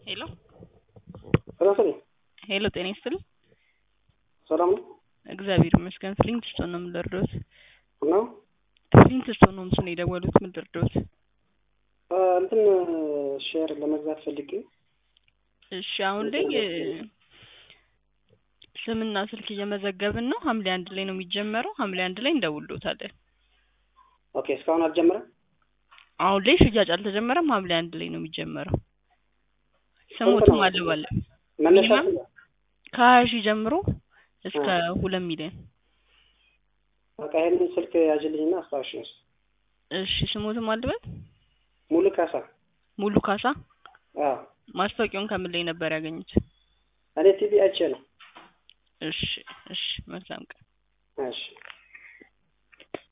ሄሎ ራስን ሄሎ፣ ጤና ይስጥልኝ። ሰላም ነው እግዚአብሔር ይመስገን። ፍሊንት ስቶን ነው የምደርደውት። ነው ፍሊንት ስቶን ነው ምስሉ የደወሉት የምደርደውት። እንትን ሼር ለመግዛት ፈልጌ እሺ፣ አሁን ላይ እ፣ ስምና ስልክ እየመዘገብን ነው። ሐምሌ አንድ ላይ ነው የሚጀመረው። ሐምሌ አንድ ላይ እንደውሎታለን። ኦኬ እስካሁን አልጀመረም አሁን ላይ ሽያጭ አልተጀመረም። ሐምሌ አንድ ላይ ነው የሚጀመረው። ስሞትም አልባለ መነሻ ሚኒመም ከሀያ ሺህ ጀምሮ እስከ ሁለት ሚሊዮን። በቃ ይሄንን ስልክ ያዥልኝና አስታውሽ ነው እሺ፣ ስሞትም አልበል ሙሉ ካሳ ሙሉ ካሳ። አዎ ማስታወቂያውን ከምን ላይ ነበር ያገኙት? እኔ ቲቪ አይቼ ነው እሺ፣ እሺ፣ መልካም ቀን። እሺ